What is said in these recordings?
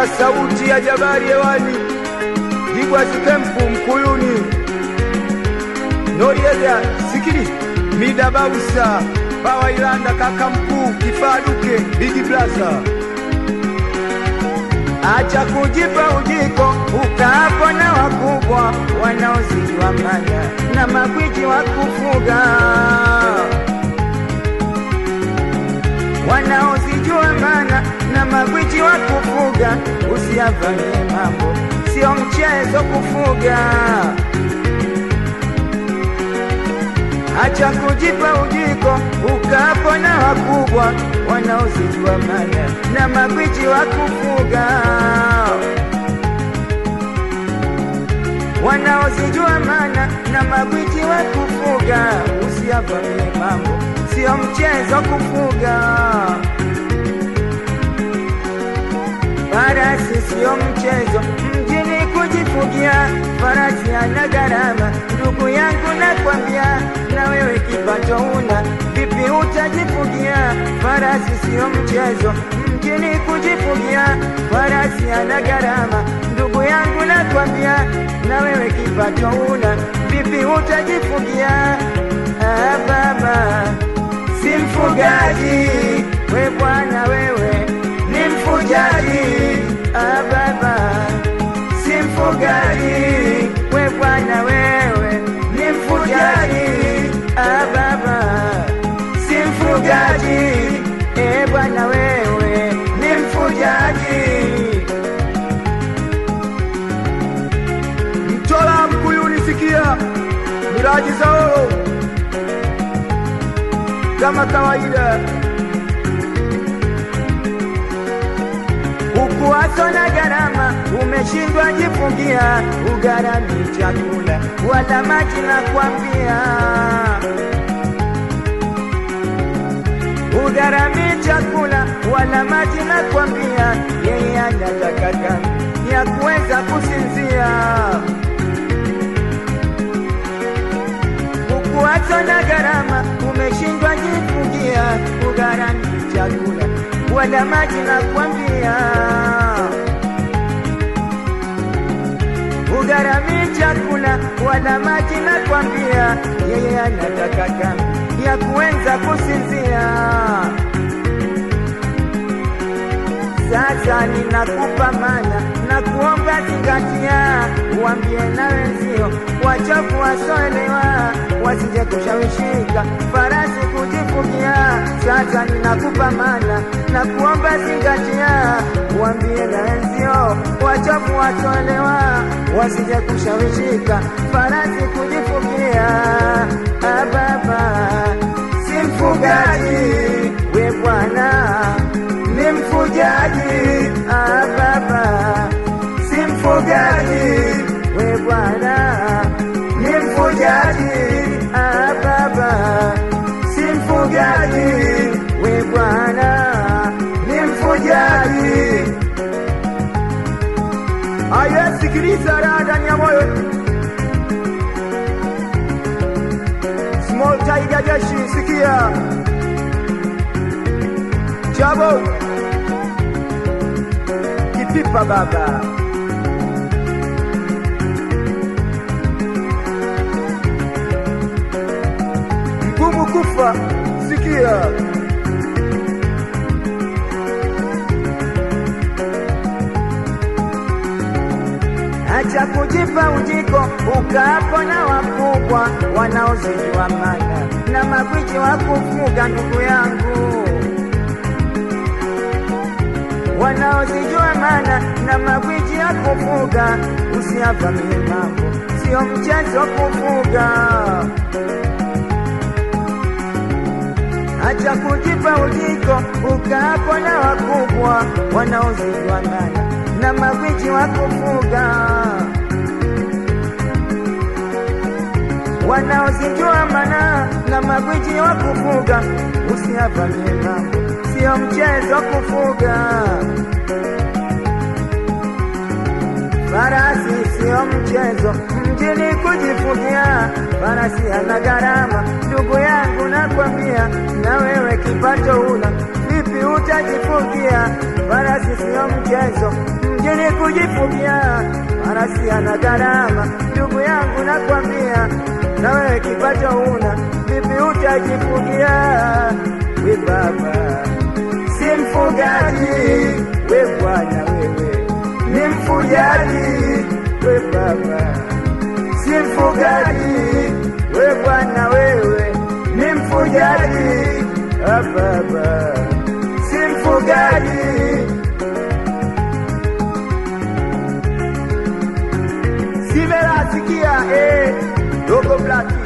Sikia sauti ya jabari hewani, Jigwazi Kempu Mkuyuni, Noriega Sikili, Mida Bausa, Bawa Ilanda, kaka mkuu Kifaduke, Bigi Blaza. Acha kujipa ujiko ukaapo na wakubwa wanaozijua manya na magwiji wa kufuga wanaozijua mana na magwiji wa kufuga, usiyavamie mambo, sio mchezo kufuga. Acha kujipa ujiko ukapo na wakubwa wanaozijua mana na magwiji wa kufuga wanaozijua mana na magwiji wa kufuga, usiyavamie mambo, sio mchezo kufuga. Farasi sio mchezo mjini kujifugia, farasi ana gharama. Ndugu yangu nakwambia, na wewe kipato una vipi utajifugia? Farasi sio mchezo mjini kujifugia, farasi ana gharama. Ndugu yangu nakwambia, na wewe kipato una vipi utajifugia? Ah, baba si mfugaji, we bwana wewe ni mfujaji. Ah, baba si mfugaji, we bwana wewe ni mfujaji. Ah, baba si mfugaji, e bwana wewe ni mfujaji. Mtola Mkuyuni, sikia miraji zao kama kawaida, ukuwaso na gharama, umeshindwa jifungia, ugharami chakula wala maji na kwambia, ugharami chakula wala maji na kwambia, yeye anataka kambi ya kuweza kusinzia. Ukuwaso na gharama, umeshindwa jifungia, ugharami chakula wala maji na kwambia, ugharami chakula wala maji na kwambia, yeye anataka kambi ya kuweza kusinzia. Sasa ninakupa mana na kuomba zingatia, uambie na wenzio wachofu wasoelewa, wasije kushawishika farasi kujifugia. Sasa ninakupa mana na kuomba zingatia, uambie na wenzio wachofu wasoelewa, wasije kushawishika farasi kujifugia. Ah, baba si mfugaji, we bwana ni mfujaji. Ah, baba si mfugaji, we bwana ni mfujaji. Ah, baba si mfugaji, we bwana ni mfujaji. aya, sikiliza raha ndani ya moyo. Small Tiger Jeshi, sikia Chabo Kipipa baba Mgumu kufa, sikia Acha kujipa ujiko ukaapo na wakubwa wanaozijua mana na magwiji wa kufuga, ndugu yangu, wanaozijua mana na magwiji ya kufuga, usiyavamie mambo, sio mchezo kufuga. Acha kujipa ujiko ukaapo na wakubwa wanaozijua mana na magwiji wa kufuga, wanaozijua mana na magwiji wa kufuga, usiyavamie mambo, sio mchezo kufuga. Farasi sio mchezo mjini kujifugia, farasi ana gharama, ndugu yangu nakwambia, na wewe kipato una vipi utajifugia? Farasi sio mchezo kujifungia, maana si ana gharama. Ndugu yangu nakwambia, na wewe kipato una, vipi utajifungia? We baba si mfugaji, we bwana wewe ni mfugaji, we baba si mfugaji, we bwana wewe ni mfugaji, ah baba si mfugaji. Simela sikia, eh, dogo blaki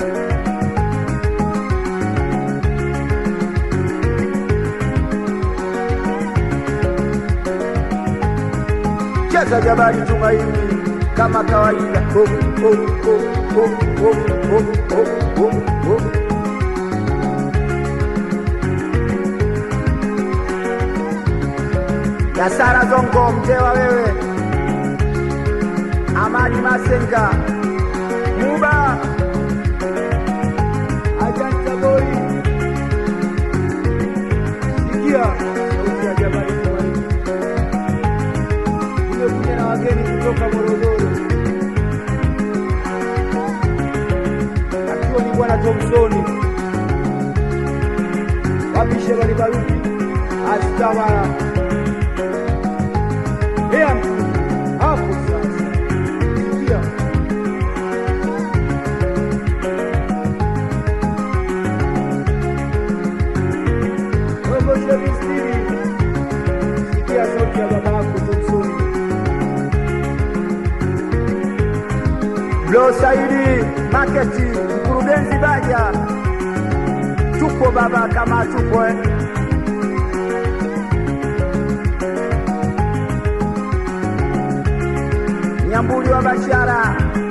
cheza jabali tumaini kama kawaida. Oh, oh, oh, oh, oh, oh, oh, oh, oh. Yasara Zongo mtewa wewe, Amani Masenga, Muba Ajanta Boy, sikia sauti ya jabali tumaini tumekuja na wageni kutoka Morogoro, akiwa ni bwana Thomsoni wapishe walibaruki astawala ea mkuu hapo sasa, sikia Ogoshe mistiri, sikia sauti ya baba yako Thomsoni. Blo Saidi Marketi, mkurugenzi Baja, tupo baba kama tupo eh. Nyambuli wa Bashara